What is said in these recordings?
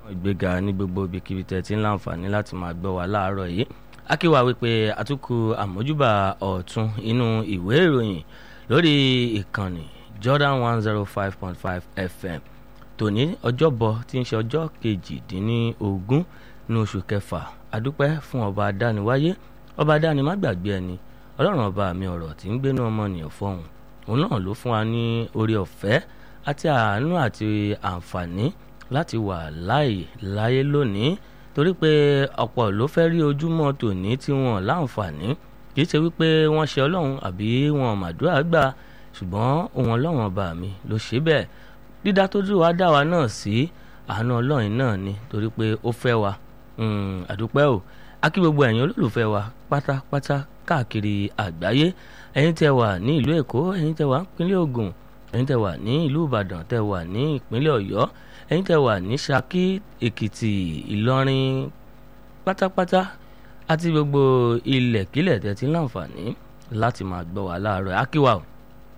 ìgbéga ní gbogbo ibikíbi tẹ́ ti ń láǹfààní láti máa gbọ́ wa láàárọ̀ yìí akíwá wípé àtúkù àmójúbà ọ̀tún inú ìwé ìròyìn lórí ìkànnì Jordan one zero five point five FM tòní ọjọ́bọ̀ tí ń ṣe ọjọ́ kejìdínlógún ní oṣù kẹfà adúpẹ́ fún ọba adániwáyé ọba adáni má gbàgbé ẹni ọlọ́run ọba mi ọ̀rọ̀ tí ń gbénú ọmọnìyàn fọ̀hún òun náà ló fún wa ní orí ọ̀fẹ́ àti àánú àti àǹfààní láti wà láàyè láyé lónìí torí pé ọ̀pọ̀ ló fẹ́ rí ojúmọ́ tòní tí wọ́n láǹfààní kì í ṣe wípé wọ́n ṣe ọlọ́run àbí wọn màdúrà gbà ṣùgbọ́n òun ọlọ́run ọba mi ló ṣe bẹ́ẹ̀ dídá tó dúró wá dá wa náà sí àánú ọlọ́run náà ni torí pé ó fẹ́ wa àdúpẹ́ o akí gbogbo ẹ̀yin olólùfẹ́ wa pátápátá káàkiri àgbáyé ẹ̀yin tẹ́ wà ní ìlú èkó ẹ̀yin tẹ́ wà ní ìpínlẹ̀ ògùn ẹ̀yin tẹ́ wà ní ìlú ìbàdàn tẹ́ wà ní ìpínlẹ̀ ọ̀yọ́ ẹ̀yin tẹ́ wà ní ṣakí èkìtì ìlọrin pátápátá àti gbogbo ilẹ̀kílẹ̀ tẹ́ ti láǹfààní láti máa gbọ́ wa láàárọ̀ akíwá o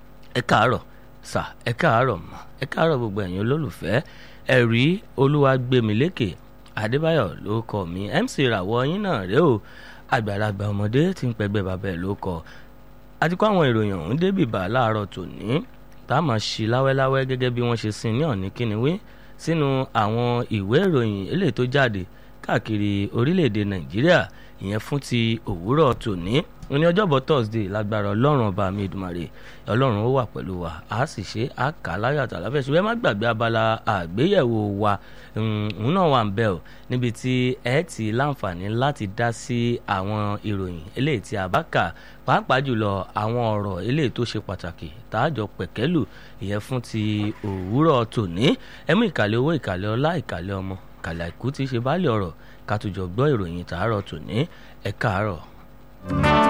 ẹ káàárọ̀ sà ẹ káàárọ̀ mà ẹ káàárọ̀ gbogbo ẹ̀yin olólùfẹ́ ẹ̀rí olúwagbèmílékè adébáyọ̀ ló kọ mi mc ràwọ̀ yín náà rèé o àgbàlagbà ọmọdé tí ń pẹgbẹ́ bàbá ẹ̀ ló kọ àti kó àwọn ìròyìn ọ̀hún débìbà láàárọ̀ tòní tá a máa ṣí láwẹ́láwẹ́ gẹ́gẹ́ bí wọ́n ṣe sin ní ọ̀ní kíniwé sínú àwọn ìwé ìròyìn eléyìí tó jáde káàkiri orílẹ̀-èdè nàìjíríà ìyẹn fún ti òwúrọ̀ tòní ní ọjọ́bọ̀ thursday lágbára ọlọ́run ọba mi ìdùmarè ọlọ́run ó wà pẹ̀lú wa a sì ṣe a kà á láyọ̀ àtàláfẹ́ ṣùgbọ́n ẹ má gbàgbé abala àgbéyẹ̀wò wa òun náà wà ń bẹ̀ ọ́ níbi tí ẹ ti láǹfààní láti dá sí àwọn ìròyìn eléyìí tí a bá kà pàápàá jùlọ àwọn ọ̀rọ̀ eléyìí tó ṣe pàtàkì tààjọ pẹ̀kẹ́lù ìyẹn fún ti òwúrọ̀ tòní ẹ mú ìkàlẹ̀ owó ìkàlẹ̀ ọlá ìkàlẹ̀ ọmọ ìkàlẹ̀ àìkú tí í ṣe báàlẹ̀ ọ̀rọ̀ ká tó jọ gbọ́ ìròyìn tààrọ̀ tòní ẹ káàárọ̀.